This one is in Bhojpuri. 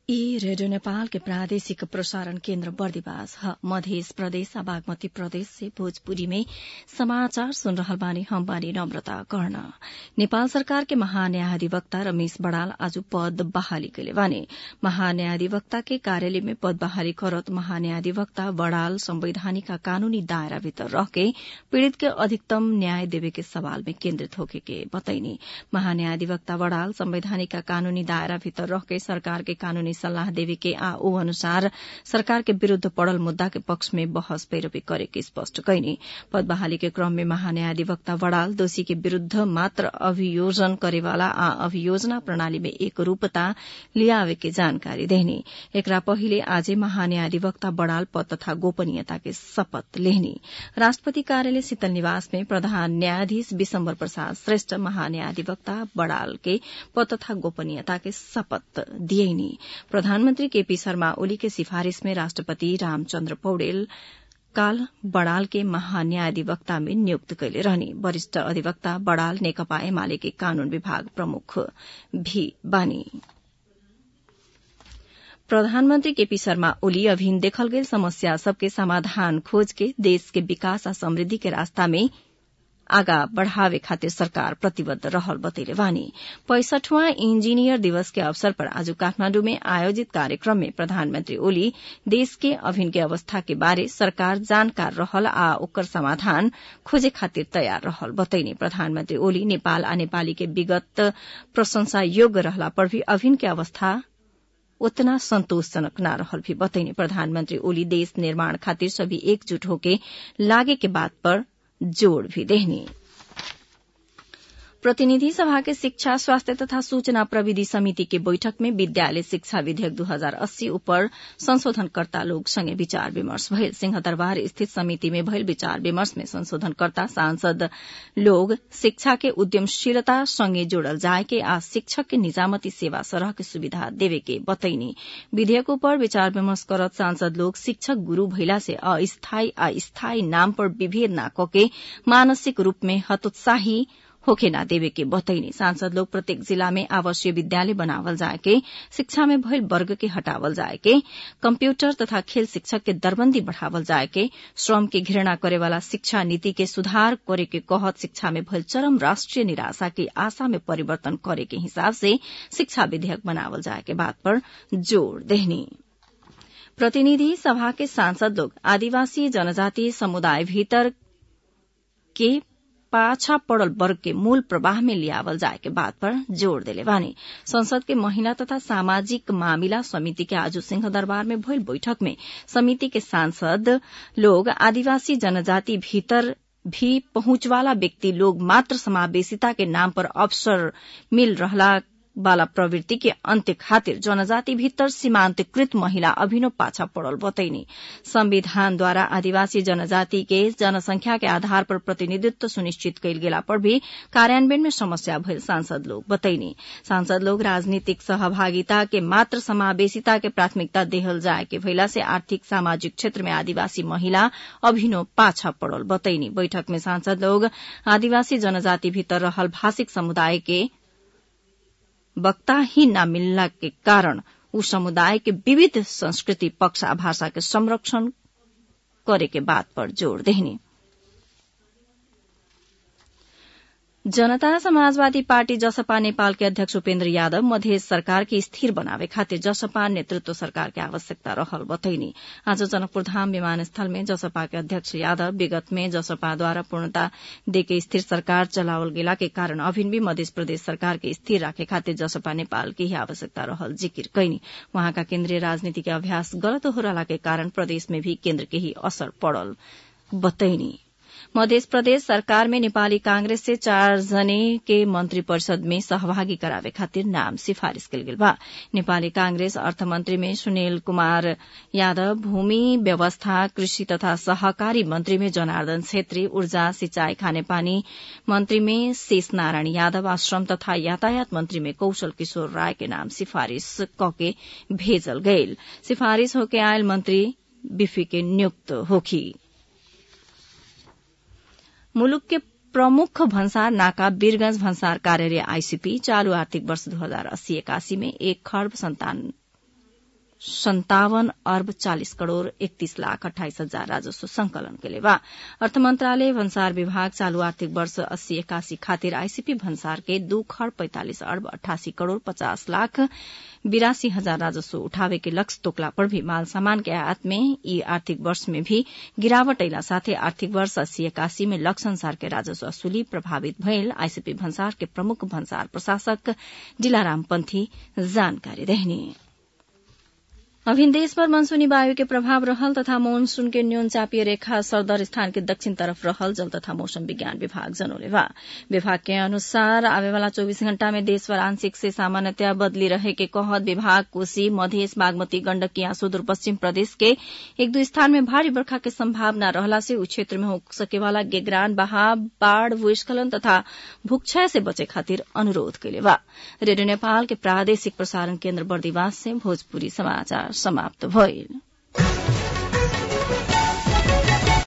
ई रेडियो नेपाल के प्रादेशिक प्रसारण केन्द्र बर्दिवास ह मध्य प्रदेश आ बागमती प्रदेश से भोजपुरी में समाचार सुन रहल बानी हम बानी नम्रता कर्ण नेपाल सरकार के महान्यायाधिवक्ता रमेश बड़ाल आज पद बहाली कैले बानी महान्यायाधिवक्ता के कार्यालय में पद बहाली करत महान्यायाधिवक्ता बड़ाल संवैधानिक आ कानूनी दायरा भीतर रहके पीड़ित के अधिकतम न्याय देवे के सवाल में केन्द्रित होके के बतैनी महान्यायाधिवक्ता बड़ाल संवैधानिक आ कानूनी दायरा भीतर रहके सरकार के कानूनी सल्लाह देवे के आ ओ अनुसार सरकार के विरूद्ध पड़ल मुद्दा के पक्ष में बहस पैरवी करे के स्पष्ट कैनी पद बहाली के क्रम में महान्यायाधिवक्ता बड़ाल दोषी के विरूद्ध मात्र अभियोजन करेवाला आ अभियोजना प्रणाली में एक रूपता लियावे के जानकारी देनी एकरा पहिले आजे महान्यायाधिवक्ता बड़ाल पद तथा गोपनीयता के शपथ लेहनी राष्ट्रपति कार्यालय शीतल निवास में प्रधान न्यायाधीश विशम्बर प्रसाद श्रेष्ठ महान्यायाधिवक्ता बड़ाल के पद तथा गोपनीयता के शपथ दिएनी प्रधानमन्त्री केपी शर्मा ओली के सिफारिश में राष्ट्रपति रामचन्द्र पौडेल काल बड़ाल के महान्यायाधिवक्ता में नियुक्त कैले रहने वरिष्ठ अधिवक्ता बड़ाल नेकपा एमाले के कानून विभाग प्रमुख भी बानी प्रधानमन्त्री केपी शर्मा ओली अभिन देखल गेल समस्या सबके समाधान खोज के देश के विकास आ समृद्धि के रास्ता में आगा बढ़ावे खातिर सरकार प्रतिबद्ध रहल बतैले वानी पैंसठवां इंजीनियर दिवस के अवसर पर आज काठमाण्डु में आयोजित कार्यक्रम में प्रधानमन्त्री ओली देश के अभिन के अवस्था के बारे सरकार जानकार रहल आ ओकर समाधान खोजे खातिर तयार रहल बतैनी प्रधानमन्त्री ओली नेपाल आ नेपाली के विगत प्रशंसा योग्य रहला पर भी अभिन के अवस्था उतना संतोषजनक न रहल भी बतैनी प्रधानमन्त्री ओली देश निर्माण खातिर सभी एकजुट होके लागे के बात पर जोड़ भी देहनी प्रतिनिधि सभा के शिक्षा स्वास्थ्य तथा सूचना प्रविधि समिति के बैठक में विद्यालय शिक्षा विधेयक दू हजार अस्सी उपर संशोधनकर्ता लोग संगे विचार विमर्श भयल सिंहदरबार स्थित समिति में भयल विचार विमर्श में संशोधनकर्ता सांसद लोग शिक्षा के उद्यमशीलता संगे जोड़ल जाए के आ शिक्षक के निजामती सेवा सरह के सुविधा देवे के बतैनी विधेयक पर विचार विमर्श करत सांसद लोग शिक्षक गुरू भइला से अस्थायी आ स्थायी नाम पर विभेद न कके मानसिक रूप में हतोत्साही होखे ना देवे के बतैनी सांसद लोग प्रत्येक जिला में आवासीय विद्यालय बनावल जाए के शिक्षा में भयल वर्ग के हटावल जाए के कंप्यूटर तथा खेल शिक्षक के दरबंदी बढ़ावल जाए के श्रम के घृणा करे वाला शिक्षा नीति के सुधार करे के कहत शिक्षा में भयल चरम राष्ट्रीय निराशा की आशा में परिवर्तन करे के हिसाब से शिक्षा विधेयक बनावल जाए के बात पर जोड़ देहनी प्रतिनिधि सभा के सांसद लोग आदिवासी जनजाति समुदाय भीतर के पाछा पड़ल वर्ग के मूल प्रवाह में लियावल जाए के बात पर जोड़ देले बानी संसद के महिला तथा सामाजिक मामिला समिति के आज सिंहदरबार में भइल बैठक में समिति के सांसद लोग आदिवासी जनजाति भीतर भी पहुंचवाला व्यक्ति लोग मात्र समावेशिता के नाम पर अवसर मिल रहला वाला प्रवृत्ति के अन्त्य खातिर जनजाति भीतर सीमान्तकृत महिला अभिनव पाछा पड़ल बतैनी संविधानद्वारा आदिवासी जनजाति के जनसंख्या के आधार पर प्रतिनिधित्व सुनिश्चित कैल गेला पर भी कार्यान्वयन में समस्या भइल सांसद लोग बतैनी सांसद लोग राजनीतिक सहभागिता के मात्र समावेशिता के प्राथमिकता देहल जाए के भइला से आर्थिक सामाजिक क्षेत्र में आदिवासी महिला अभिनव पाछा पड़ल बतैनी बैठक में सांसद लोग आदिवासी जनजाति भीतर रहल भाषिक समुदाय के वक्ता ही न मिलना के कारण उ समुदाय के विविध संस्कृति पक्ष आ भाषा के संरक्षण करे के बात पर जोड़ देहनी जनता समाजवादी पार्टी जसपा नेपाल के अध्यक्ष उपेन्द्र यादव मध्य सरकार के स्थिर बनावे खातिर जसपा नेतृत्व सरकार के आवश्यकता रहल बतैनी आज जनकपुर धाम विमानस्थल में जसपा के अध्यक्ष यादव विगत में जसपाद्वारा पूर्णता देके स्थिर सरकार चलावल गेला के कारण अभिन भी मध्य प्रदेश सरकार के स्थिर राखे खातिर जसपा नेपाल के ही आवश्यकता रहल जिकिर कैनी वहाँका केन्द्रीय राजनीति के अभ्यास गलत हो रहला के कारण प्रदेश में भी केन्द्र के ही असर पड़ल बतैनी मध्य प्रदेश सरकार में नेपाली कांग्रेस से चार जने के मंत्री परिषद में सहभागी करावे खातिर नाम सिफारिश कल गेल बा नेपाली कांग्रेस अर्थमंत्री में सुनील कुमार यादव भूमि व्यवस्था कृषि तथा सहकारी मंत्री में जनार्दन छेत्री ऊर्जा सिंचाई खानेपानी मंत्री में शेष नारायण यादव आश्रम तथा यातायात मंत्री में कौशल किशोर राय के नाम सिफारिश कके भेजल गयल सिफारिश होके आयल मंत्री बिफी के नियुक्त होखी मुलुक के प्रमुख भन्सार नाका वीरगंज भन्सार कार्यालय आईसीपी चालू आर्थिक वर्ष दो हजार अस्सी एकासी में एक खर्ब संतान सन्तावन अर्ब चालिस करोड़ एकतीस लाख अठाइस हजार राजस्व संकलन केले बा अर्थ मंत्रालय भन्सार विभाग चालू आर्थिक वर्ष अस्सी एकासी खातिर आईसीपी भन्सार के दू खड़ पैंतालिस अर्ब अठासी करोड़ पचास लाख बिरासी हजार राजस्व उठावे के लक्ष्य तोकला पर भी माल सामान के आयात में यी आर्थिक वर्ष में भी गिरावट अला साथै आर्थिक वर्ष अस्सी एकासी में लक्ष्य अनुसार के राजस्व वसूली प्रभावित भयल आईसीपी भन्सार के प्रमुख भन्सार प्रशासक दिलाराम पंथी जानकारी देहनी अभिन देशभर मनसूनी वायु के प्रभाव रहल तथा मानसून के न्यून चापीय रेखा सरदर स्थान के दक्षिण तरफ रहल जल तथा मौसम विज्ञान विभाग जनौले बा विभाग के अनुसार आवेवाला चौबीस घण्टा में देशभर आंशिक से सामान्यतया बदली रहे के कहत विभाग कोशी मधेस बागमती गण्डकी आ सुदूरपश्चिम प्रदेश के एक दू स्थान में भारी बर्खा के संभावना रहला से उ क्षेत्र में हो सकेवाला गेगरान बहाव बाढ़ भूस्खलन तथा भूक्षय से बचे खातिर अनुरोध कैले बा रेडियो नेपाल के प्रादेशिक प्रसारण केन्द्र बर्दिवास से भोजपुरी समाचार समाप्त भइल